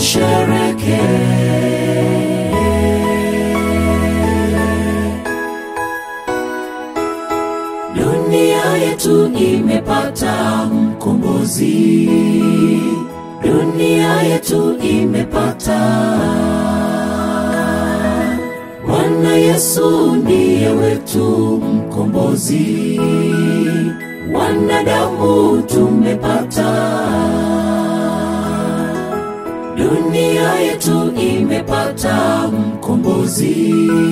tushereke. Dunia yetu imepata mkombozi, dunia yetu imepata Bwana Yesu ndiye wetu mkombozi, wanadamu tumepata. Dunia yetu imepata mkombozi,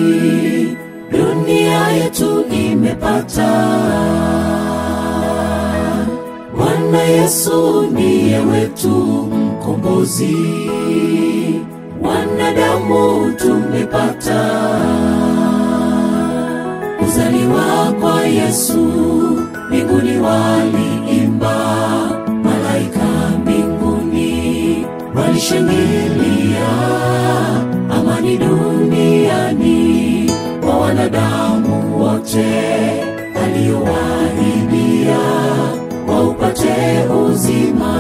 dunia yetu imepata. Bwana Yesu ndiye wetu mkombozi, wanadamu tumepata. Kuzaliwa kwa Yesu, mbinguni waliimba, malaika mbinguni walishangilia, amani duniani kwa wanadamu wote, aliowahidia waupate uzima.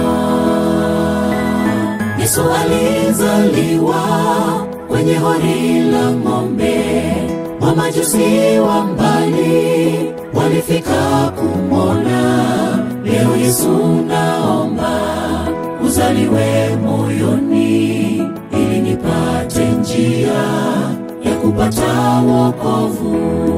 Yesu alizaliwa kwenye hori la ng'ombe, mamajusi wa mbali walifika kumwona. Leo Yesu naomba uzaliwe moyoni, ili nipate njia ya kupata wokovu.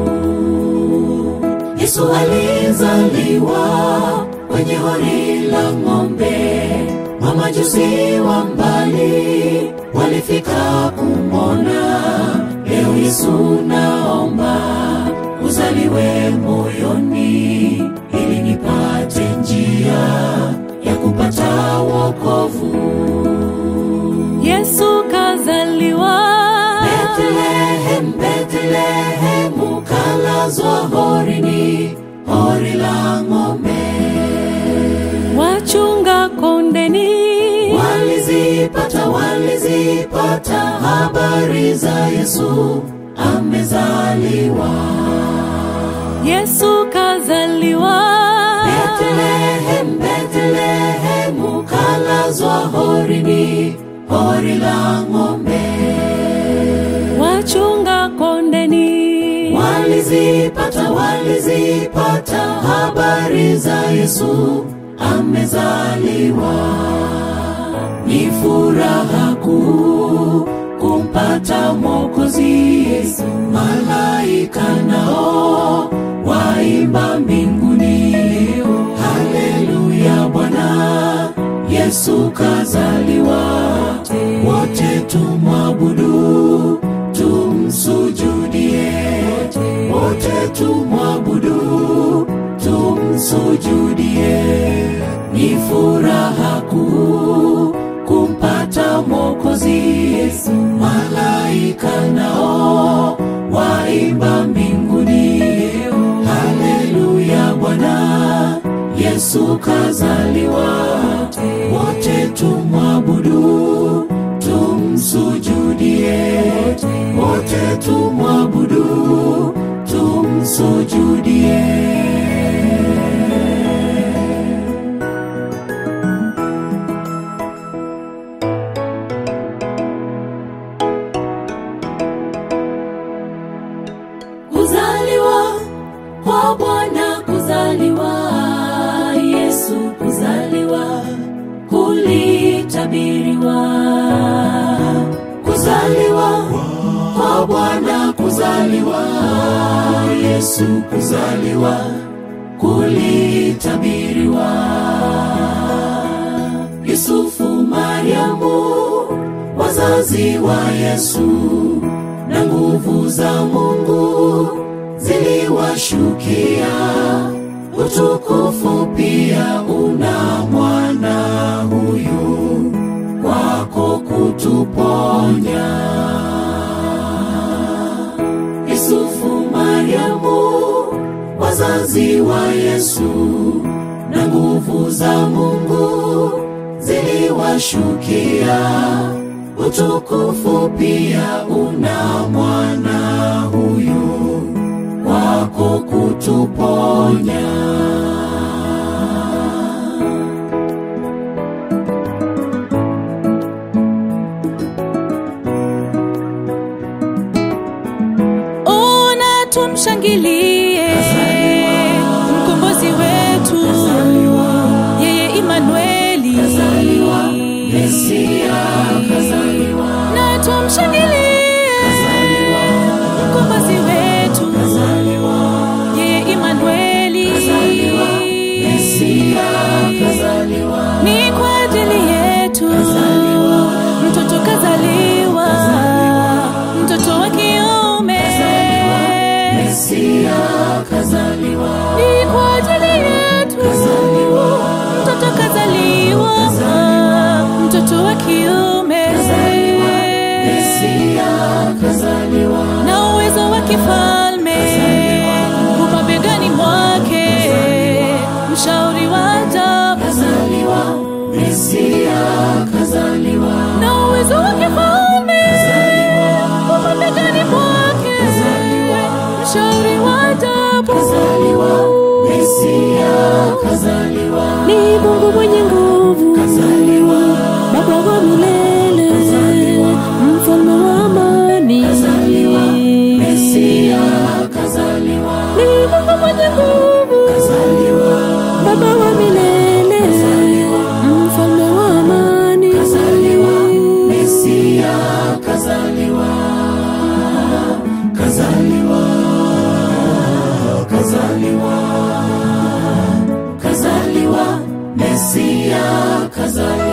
Yesu alizaliwa kwenye hori la ng'ombe, mamajusi wa mbali walifika kumwona. Leo Yesu naomba uzaliwe moyoni, ili nipate njia ya kupata wokovu. Yesu kazaliwa Bethlehem, Bethlehem, ukalazwa horini, hori la ng'ombe. wachunga kondeni Walizipata, walizipata habari za Yesu amezaliwa. Yesu kazaliwa Bethlehem, Bethlehem, ukalazwa horini, hori la ng'ombe. wachunga kondeni Walizipata, walizipata habari za Yesu amezaliwa. Ni furaha kuu kumpata Mwokozi. Malaika nao waimba mbinguni, haleluya, Bwana Yesu kazaliwa. Wote tumwabudu, tumsujudie, wote tumwabudu, tumsujudie. Ni furaha kuu kumpata Mwokozi. Malaika nao waimba mbinguni, haleluya, Bwana Yesu kazaliwa. Wote tumwabudu, tumsujudie, wote tumwabudu, tumsujudie. Kuzaliwa kwa Bwana, kuzaliwa Yesu, kuzaliwa kulitabiriwa. Kuzaliwa kwa Bwana, kuzaliwa Yesu, kuzaliwa kulitabiriwa. Yusufu, Mariamu, wazazi wa Yesu na nguvu za Mungu ziliwashukia. Utukufu pia una mwana huyu kwako kutuponya. Yusufu, Mariamu, wazazi wa Yesu na nguvu za Mungu ziliwashukia. Utukufu pia una mwana huyu kwako kutuponya. tumshangilie mkombozi wetu yeye Imanueli Mesia kazaliwa, na tumshangilie mkombozi wetu yeye Imanueli Mesia kazaliwa, ni kwa ajili yetu mtoto kazaliwa mtoto wa kiume Mesia kazaliwa, ni kwa ajili yetu mtoto kazaliwa mtoto wa kiume Mesia kazaliwa, na uwezo wa kifalme umabegani mwake mshauri wa ajabu kazaliwa, Mesia kazaliwa, na uwezo wa kifalme umabegani mwake mshauri wa ajabu kazaliwa, Mesia kazaliwa, ni Mungu mwenye nguvu kazaliwa, Baba wa milele mfalme wa amani Mesia kazaliwa, ni Mungu mwenye nguvu kazaliwa, Baba wa milele mfalme wa amani Mesia kazaliwa, kazaliwa, kazaliwa, kazaliwa, Mesia kazaliwa.